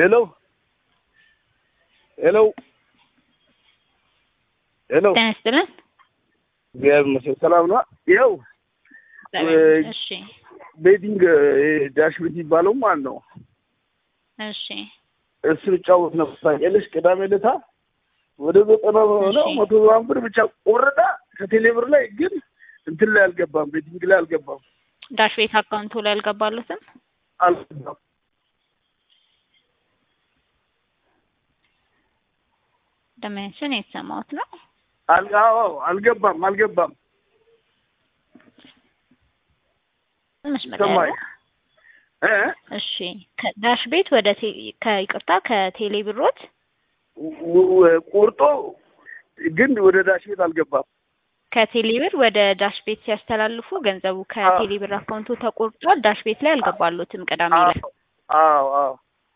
ሄሎ ሄሎ ሄሎ ጤና ይስጥልን። እግዚአብሔር ይመስገን ሰላም ነው። ይኸው እሺ ቤቲንግ ዳሽ ቤት የሚባለው ማለት ነው። እሺ እሱን እጫወት ነበር ታውቂያለሽ። ቅዳሜ ዕለት ወደ ዘጠና ነው እሺ። መቶ ምናምን ብር ብቻ ቆረጣ ከቴሌ ብር ላይ ግን እንትን ላይ አልገባም፣ ቤቲንግ ላይ አልገባም ዳሽ ቤት አካውንቱ ላይ አልገባሉትም። አልገባም። ደመወዝን የተሰማሁት ነው። አል- አዎ አልገባም አልገባም። መስመር ላይ ሰማኝ ያለው እ እሺ ከዳሽ ቤት ወደ ቴ- ከይቅርታ ከቴሌ ብሮት ወ- ወ- ቆርጦ ግን ወደ ዳሽ ቤት አልገባም። ከቴሌ ብር ወደ ዳሽ ቤት ሲያስተላልፉ ገንዘቡ ከቴሌ ብር አካውንቱ ተቆርጧል። ዳሽ ቤት ላይ አልገባሉትም። ቅዳሜ ላይ አዎ አዎ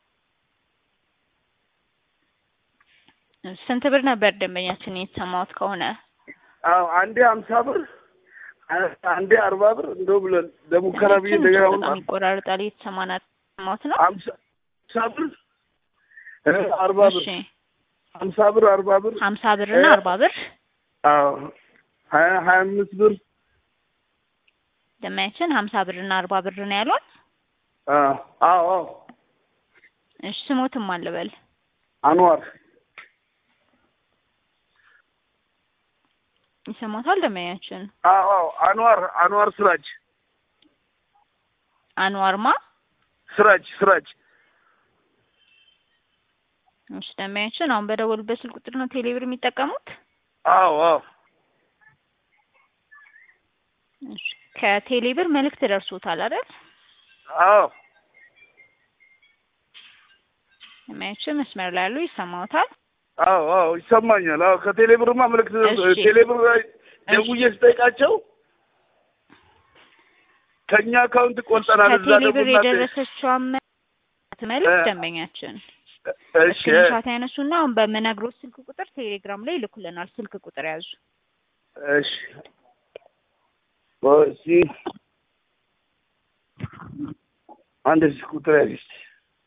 ስንት ብር ነበር ደንበኛችን የተሰማሁት ከሆነ? አዎ አንዴ ሀምሳ ብር አንዴ አርባ ብር እንደው ብለን ለሙከራ ብዬ እንደገና አሁን በጣም ይቆራርጣል። የተሰማና ሰማሁት ነው። ሀምሳ ሀምሳ ብር እ አርባ ብር እሺ ሀምሳ ብር አርባ ብር ሀምሳ ብር እና እ- አርባ ብር አዎ ሀያ ሀያ አምስት ብር ደንበኛችን ሀምሳ ብር እና አርባ ብር ነው ያሏል። አዎ አዎ አዎ እሺ ስሞትም አልበል አንዋር ይሰማታል። ደንበኛችን አዎ አዎ አንዋር አንዋር ስራጅ አንዋርማ ስራጅ ስራጅ እሺ ደንበኛችን አሁን በደወሉበት ስልክ ቁጥር ነው ቴሌብር የሚጠቀሙት። አዎ አዎ እሺ ከቴሌብር መልእክት ደርሶታል አይደል? አዎ ደንበኛችን መስመር ላይ ያሉ ይሰማዎታል። አዎ አዎ ይሰማኛል። አዎ ከቴሌ ብርማ ምልክት እሺ። ቴሌ ብር ላይ ደውዬ ስጠይቃቸው ከእኛ አካውንት ቆርጠናል እዛ ከቴሌብር ደግሞ እናንተ- የደረሰችው መልእክት እ- ደንበኛችን እሺ ስክሪንሻት ያነሱና አሁን በምነግሮት ስልክ ቁጥር ቴሌግራም ላይ ይልኩልናል። ስልክ ቁጥር ያዙ። እሺ እሺ አንድ ስልክ ቁጥር ያዥ እስኪ።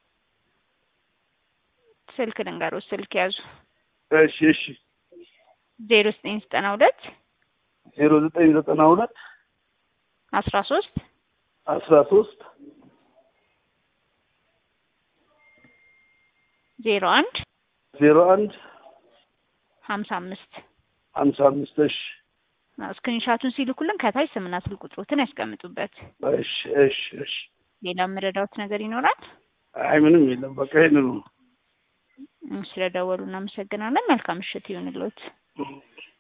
ስልክ ልንገሮት፣ ስልክ ያዙ። እሺ እሺ ዜሮ ዘጠኝ ዘጠና ሁለት ዜሮ ዘጠኝ ዘጠና ሁለት አስራ ሶስት አስራ ሶስት ዜሮ አንድ ዜሮ አንድ ሀምሳ አምስት ሀምሳ አምስት እሺ ስክሪንሻቱን ሲልኩልን ከታች ስምና ስልክ ቁጥሮትን ያስቀምጡበት። እሺ እሺ እሺ ሌላ የምረዳውት ነገር ይኖራል? አይ ምንም የለም በቃ ይሄንን ነው ስለደወሉ እናመሰግናለን። መልካም ምሽት ይሁንልዎት።